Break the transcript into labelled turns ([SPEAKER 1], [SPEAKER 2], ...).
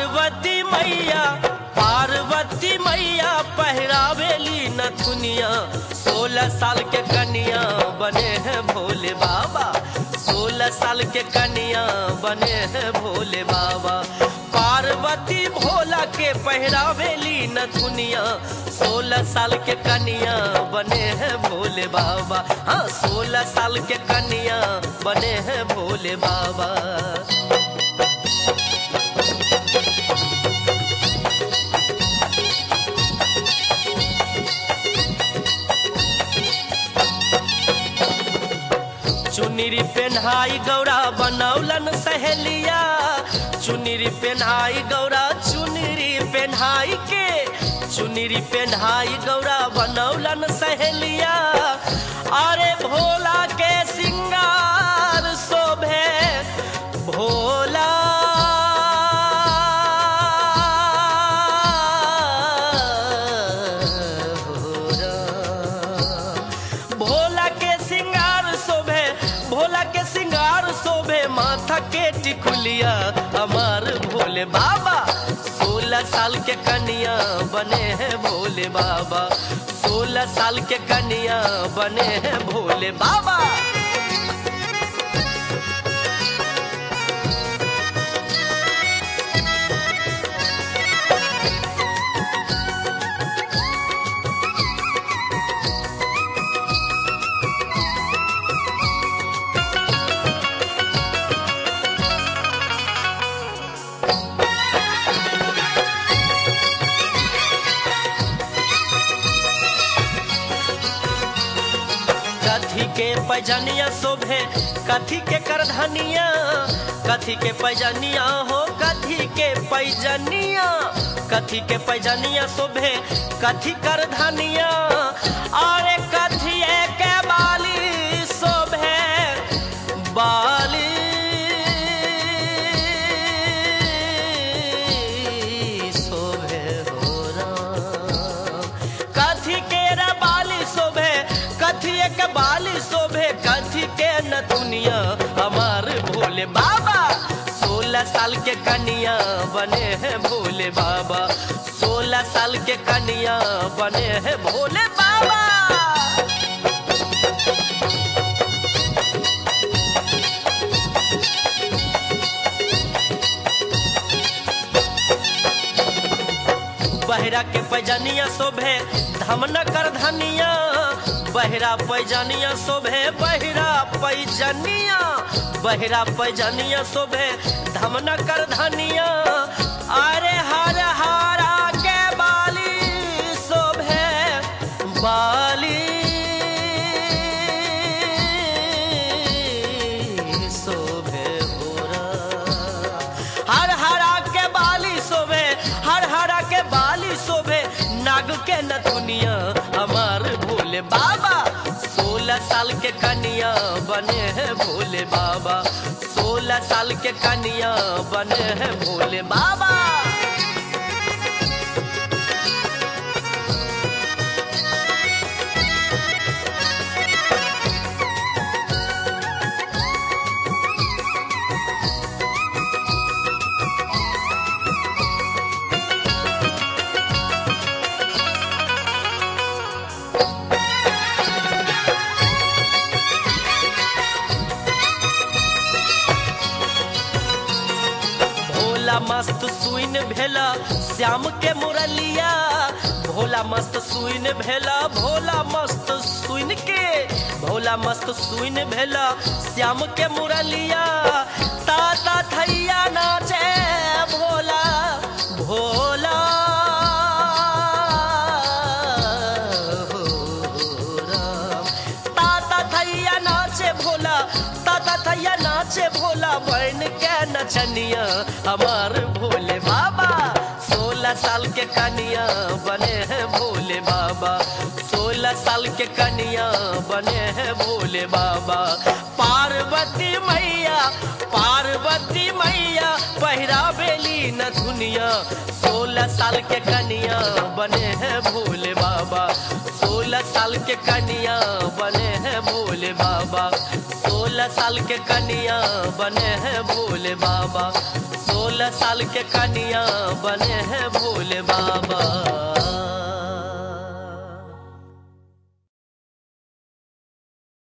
[SPEAKER 1] पार्वती मैया पार्वती मैया पहरावेली नथुनिया सोलह साल के कन्या बने हैं भोले बाबा सोलह साल के कन्या बने हैं भोले बाबा पार्वती भोला के पहरावेली नथुनिया सोलह साल के कन्या बने हैं भोले बाबा हाँ सोलह साल के कन्या बने हैं भोले बाबा चुनरी पेन्हाई गौरा बनौलन सहेलिया चुनरी पेन्हाई गौरा चुनरी पेन्हाई के चुनरी पेन्हाई गौरा बनौलन सहेलिया अरे भोला के सिंगार शोभे भोला भोला के सिंगार शोभे भोला के सिंगार शोभे माथा के टिकुलिया हमार भोले बाबा सोलह साल के कन्या बने हैं भोले बाबा सोलह साल के कन्या बने हैं भोले बाबा कथी के पैजनिया शोभे कथी के करधनिया कथी के पैजनिया हो कथी के पैजनिया कथी के पैजनिया शोभे कथी करधनिया अरे कथी के बाली शोभे बाली शोभे हो राम कथी के रे बाली शोभे कथी के बाली शोभे कथी के न दुनिया हमार भोले बाबा सोलह साल के कन्या बने हैं भोले बाबा सोलह साल के कन्या बने हैं भोले बाबा बहरा के पैजनिया शोभे धमन कर धनिया बहरा पैजनिया शोभे बहरा पैजनिया बहरा पैजनिया शोभे धमन कर धनिया अरे हर हरा के बाली शोभे बाली शोभे भोरा हर हरा के बाली शोभे हर हरा के बाली शोभे नाग के नथुनिया हमार भोले बाबा सोलह साल के कन्या बने हैं भोले बाबा सोलह साल के कन्या बने हैं भोले बाबा भोला मस्त सुइन भेला श्याम के मुरलिया भोला मस्त सुइन भेला भोला मस्त सुइन के भोला मस्त सुइन भेला श्याम के मुरलिया ताता थैया नाचे भोला भोला हो राम। ताता थैया नाचे भोला ताता थैया नाचे भोला बन के नचनिया हमार भोले बाबा सोलह साल के कनिया बने हैं भोले बाबा सोलह साल के कनिया बने हैं भोले बाबा पार्वती मैया पार्वती मैया पहिरा बेली न दुनिया सोलह साल के कनिया बने हैं भोले बाबा सोलह साल के कनिया बने हैं भोले बाबा सोलह साल के कनिया बने हैं भोले बाबा सोलह सोलह साल के कनिया बने हैं भोले बाबा